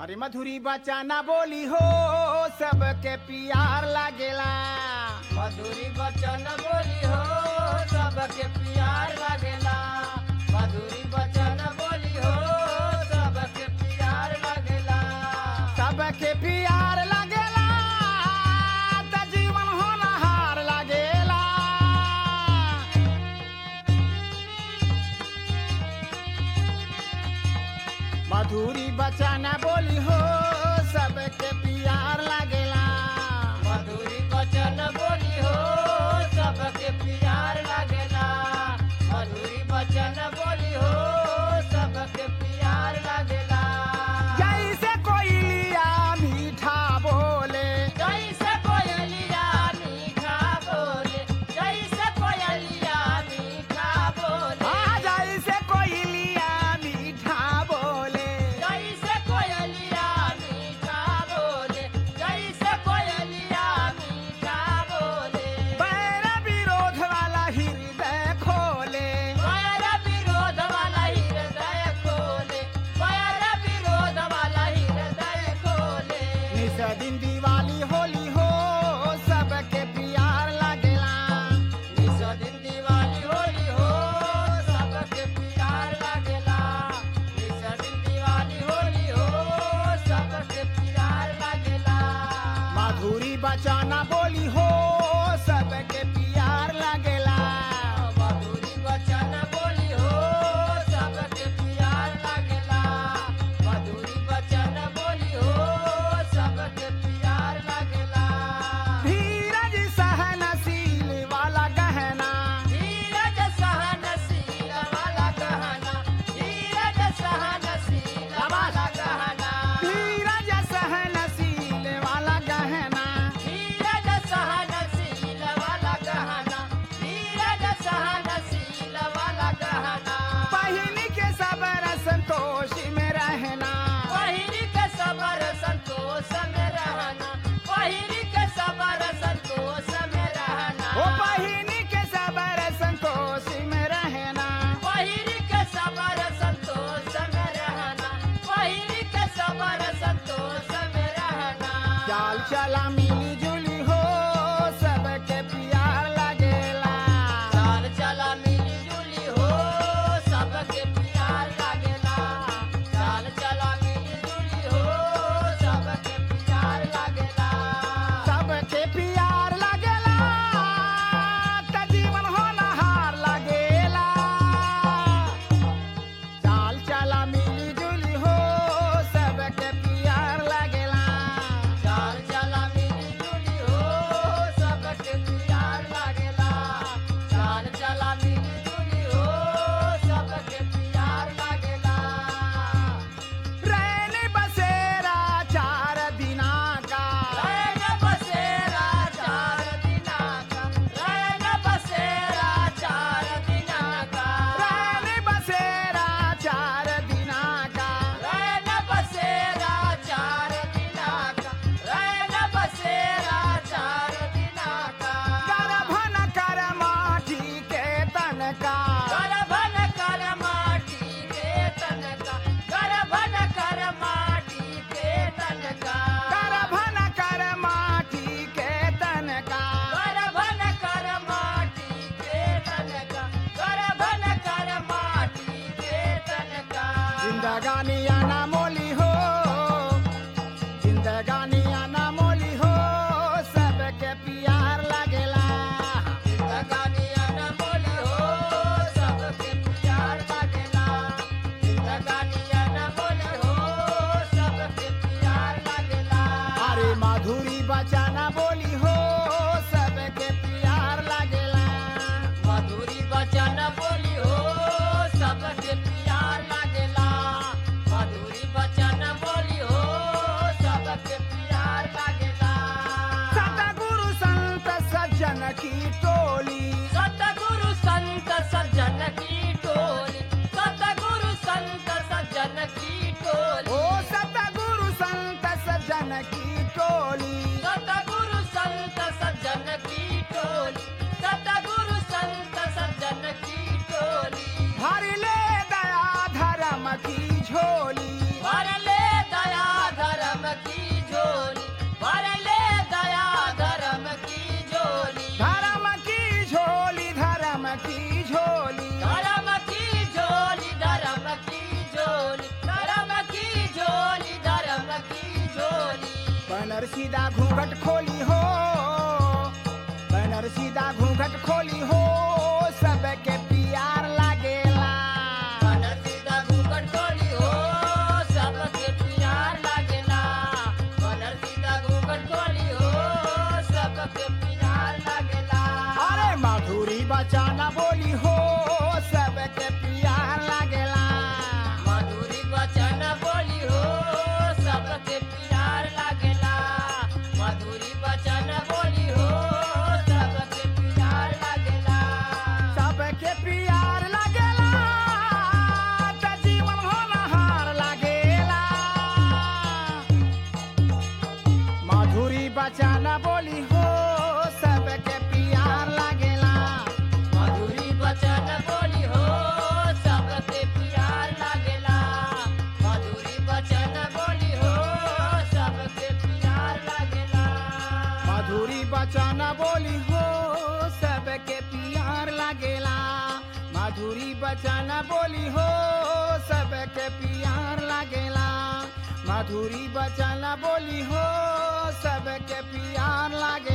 अरे मधुरी बचाना बोली हो सबके प्यार लागेला मधुरी बचन बोली हो सबके प्यार लागेला मधुरी बचन बोली हो सबके प्यार लागेला सबके प्यार लागेला त जीवन होनहार लागेला मधुरी बचाना बोली हो सबके प्यार लागेला मधुरी बचन बोली हो सबके प्यार लागेला मधुरी बचन बोली हो सबके प्यार लागेला जैसे कोई लिया मीठा बोले जैसे कोयलिया मीठा बोले जैसे कोयलिया मीठा बोले आ जैसे कोई लिया मीठा बोले जैसे कोयलिया मीठा बोले जैसे कोयलिया मीठा बोले बैर विरोध वाला हृदय खोले पैर विरोध वाला हृदय खोले पैर विरोध वाला हृदय खोले निस दिन दिवाली होली हो सबके प्यार लागेला निस दिन दिवाली होली हो सबके प्यार लागेला निस दिन दिवाली होली हो सबके प्यार लागेला माधुरी बचाना बोली हो सबके प्यार लागेला मधुरी वचन बोली हो सबके प्यार लागेला मधुरी वचन बोली हो सबके प्यार लागेला धीरज सहनशील वाला गहना धीरज सहनशील वाला गहना धीरज सहनशील वाला गहना धीरज सहनशील वाला गहना धीरज सहनशील वाला गहना धीरज सहनशील वाला गहना पहिनी के सबर संतोष में रहना पहिरी के सबर संतोष में रहना पहिरी के सबर संतोष में रहना ओ पहिनी के सबर संतोष में रहना पहिरी के सबर संतोष में रहना पहिरी के सबर संतोष में रहना चाल चला मिली जुली हो सबके प्यार लगेला चाल चला मिली जुली हो सबके प्यार लागेला चाल चला मिली जुली हो सबके प्यार लागेला सबके प्यार लगेला त जीवन होनहार लगेला चाल चला मिली जुली हो सबके प्यार लगेला चाल चला मिली जुली हो सबके प्यार लागेला चाल चला मिली जुली हो सबके प्यार लागेला रैन बसेरा चार दिना का रैन बसेरा चार दिना का रैन बसेरा चार दिना का रैन बसेरा चार दिना का रैन बसेरा चार दिना का रैन बसेरा चार दिना का गर्भन कर माटी के तन का करभन कर माटी के तनका करभन कर माटी के तनका गर्भन कर माटी के तन का करभन कर माटी के तनका करभन कर माटी के तनका जिंदगानी आना मोली हो जिंदगानी आना मोली हो सबके प्यार लगेला जिंदगानी अनमोली हो सबके प्यार लागेला जिंदगानी अनमोली हो सबके प्यार लागेला अरे माधुरी बचाना बोली हो सबके प्यार लगेला मधुरी वचन बोली हो सबके प्यार लागेला मधुरी सीधा घूंघट खोली हो बनर सीधा घूंघट खोली हो सबके प्यार लागेला बनर सीधा घूंघट खोली हो सबके प्यार लागेला बनर सीधा घूंघट खोली हो सबके प्यार लागेला अरे माधुरी बचाना बोली हो सबके प्यार लागेला मधुरी वचन बोली हो सबके प्यार लागेला मधुरी वचन बोली हो सबके प्यार लागेला सबके प्यार लागेला त जीवन होनहार लागेला माधुरी बचाना बोली हो सबके प्यार लागेला मधुरी वचन बोली हो सबके प्यार लागेला मधुरी वचन बोली हो सबके प्यार लागेला माधुरी बचाना बोली हो सबके प्यार लागेला माधुरी बचाना बोली हो सबके प्यार लागेला माधुरी बचाना बोली हो सबके प्यार लागे